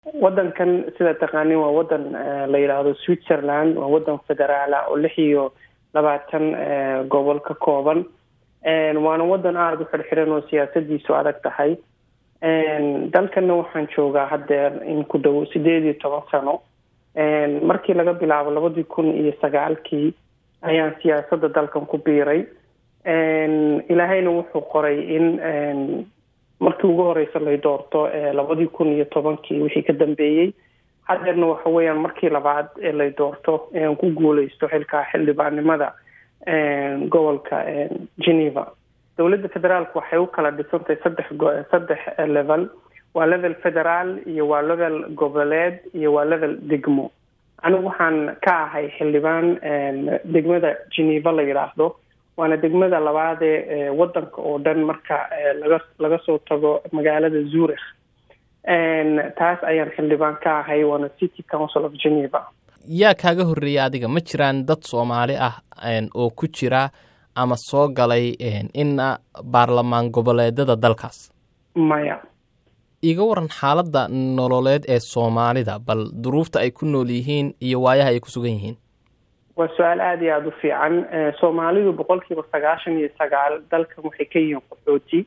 wadankan sida taqaanin waa wadan la yidhaahdo switzerland waa wadan federaala oo lix iyo labaatan gobol ka kooban waana wadan aada u xirxiran oo siyaasadiisu adag tahay dalkana waxaan joogaa haddeer in ku dhow sideed iyo toban sano markii laga bilaabo labadii kun iyo sagaalkii ayaan siyaasadda dalkan ku biiray ilaahayna wuxuu qoray in markii ugu horeysa lay doorto labadii kun iyo tobankii wixii ka dambeeyey hadeerna waxa weeyaan markii labaad ee lay doorto ean ku guuleysto xilkaa xildhibaannimada gobolka geneva dowladda federaalku waxay u kala dhisantahay saddex saddex level waa level federaal iyo waa level goboleed iyo waa level degmo anigu waxaan ka ahay xildhibaan degmada geneva la yidhaahdo waana degmada labaadee wadanka oo dhan marka laga laga soo tago magaalada zurich taas ayaan xildhibaan ka ahay waana city council of geneva yaa kaaga horreeyay adiga ma jiraan dad soomaali ah oo ku jira ama soo galay ina baarlamaan goboleedada dalkaas maya iga waran xaaladda nololeed ee soomaalida bal duruufta ay ku nool yihiin iyo waayaha ay ku sugan yihiin waa su-aal aada iyo aada u fiican soomaalidu boqol kiiba sagaashan iyo sagaal dalkan waxay ka yihiin qaxooti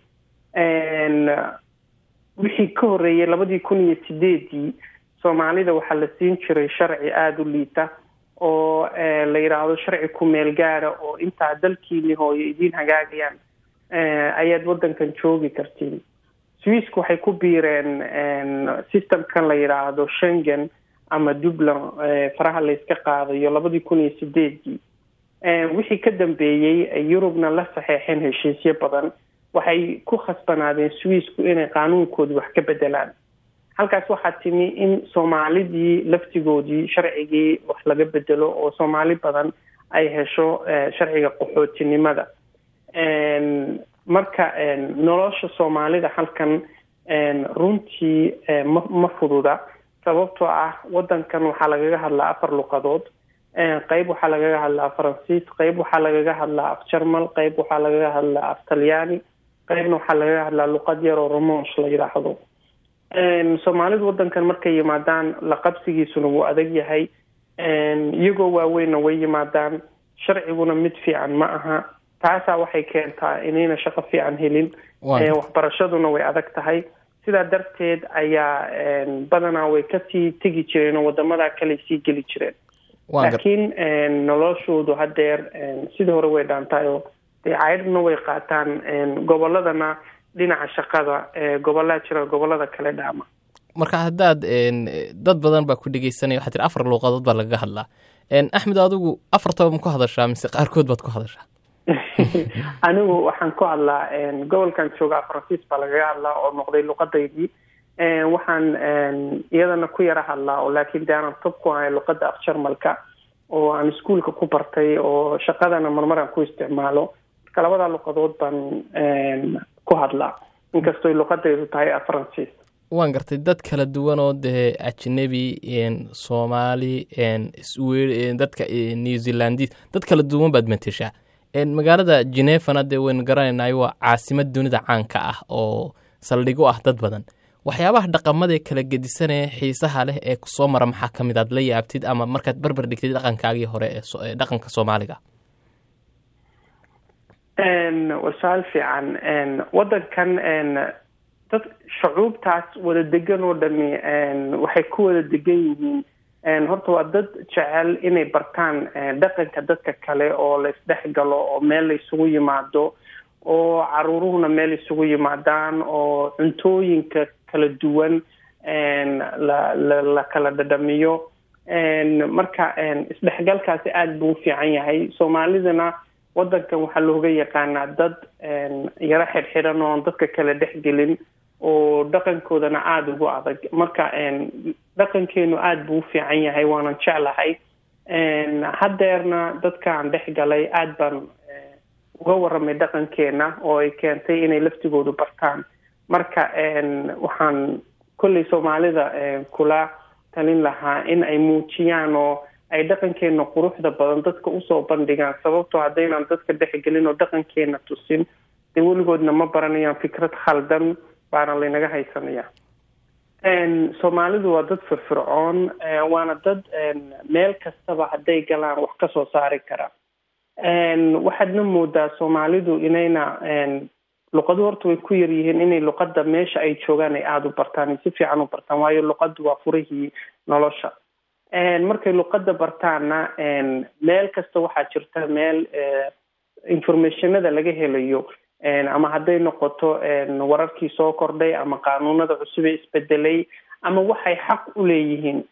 wixii ka horreeyay labadii kun iyo sideedii soomaalida waxaa la siin jiray sharci aada u liita oo la yidhaahdo sharci ku-meel gaara oo intaa dalkiini hooyo idiin hagaagayaan ayaad waddankan joogi kartiin swiiska waxay ku biireen systemkan la yidhaahdo shengen ama dublin faraha layska qaadayo labadii kun iyo sideedii wixii ka dambeeyey yurubna la saxeexeen heshiisyo badan waxay ku khasbanaadeen swiisku inay qaanuunkooda wax ka bedelaan halkaas waxaa timi in soomaalidii laftigoodii sharcigii wax laga bedelo oo soomaali badan ay hesho sharciga qaxootinimada marka nolosha soomaalida halkan runtii ma ma fududa sababtoo ah wadankan waxaa lagaga hadlaa afar luqadood qeyb waxaa lagaga hadlaa faransiis qeyb waxaa lagaga hadlaa af jarmal qeyb waxaa lagaga hadlaa af talyaani qeybna waxaa lagaga hadlaa luqad yar oo romonsh la yidhaahdo soomaalidu wadankan markay yimaadaan la qabsigiisuna wuu adag yahay iyagoo waaweynna way yimaadaan sharciguna mid fiican ma aha taasaa waxay keentaa inayna shaqo fiican helin waxbarashaduna way adag tahay sidaa darteed ayaa badanaa way kasii tegi jireen oo wadamadaa kale sii geli jireen laakiin noloshoodu haddeer sidii hore way dhaantahay oo dee caydhna way qaataan goboladana dhinaca shaqada gobolaa jira gobolada kale dhaama marka haddaad dad badan baa ku dhegeysanaya waxaa tiri afar luuqadood baa lagaga hadlaa axmed adigu afartaba ma ku hadashaa mise qaarkood baad ku hadashaa anigu waxaan ku hadlaa gobolkan joogaa faransiis baa lagaga hadlaa oo noqday luqadaydii waxaan iyadana ku yara hadlaa oo laakiin de aanan tob ku ahay luqada af jarmalka oo aan iskuolka ku bartay oo shaqadana marmaraan ku isticmaalo marka labada luqadood baan ku hadlaa inkastoo luqadaydu tahay af faransiis waan gartay dad kala duwan oo dee ajnebi soomaali dadka new zealandis dad kala duwan baad mateshaa magaalada genefana dee waynu garanaynayo waa caasimad dunida caanka ah oo saldhig u ah dad badan waxyaabaha dhaqamadee kala gedisanee xiisaha leh ee kusoo mara maxaa ka mid aad la yaabtid ama markaad barbar dhigtid dhaqankaagii hore ee dhaqanka soomaaliga waa su-aal fiican wadankan dad shucuubtaas wada degan oo dhami waxay ku wada degan yihiin horta waa dad jecel inay bartaan dhaqanka dadka kale oo la isdhex galo oo meel la isugu yimaado oo caruuruhuna meel isugu yimaadaan oo cuntooyinka kala duwan la la la kala dhadhamiyo marka isdhexgalkaasi aada buu u fiican yahay soomaalidana wadankan waxaa looga yaqaanaa dad yaro xidhxidhan oon dadka kale dhexgelin oo dhaqankoodana aada ugu adag marka dhaqankeenu aada buu u fiican yahay waanan jeclahay haddeerna dadkaan dhex galay aada baan uga waramay dhaqankeena oo ay keentay inay laftigoodu bartaan marka waxaan kolley soomaalida kula talin lahaa in ay muujiyaan oo ay dhaqankeena quruxda badan dadka usoo bandhigaan sababtoo haddaynaan dadka dhexgelin oo dhaqankeena tusin dee weligoodna ma baranayaan fikrad khaldan baana laynaga haysanaya soomaalidu waa dad firfircoon waana dad meel kastaba hadday galaan wax ka soo saari kara waxaadna moodaa soomaalidu inayna luqadu horta way ku yaryihiin inay luqadda meesha ay joogaan ay aada u bartaan ay si fiican u bartaan waayo luqaddu waa furihii nolosha markay luqadda bartaanna meel kasta waxaa jirta meel informationada laga helayo ama hadday noqoto wararkii soo kordhay ama qaanuunada cusub ee isbedelay ama waxay xaq u leeyihiin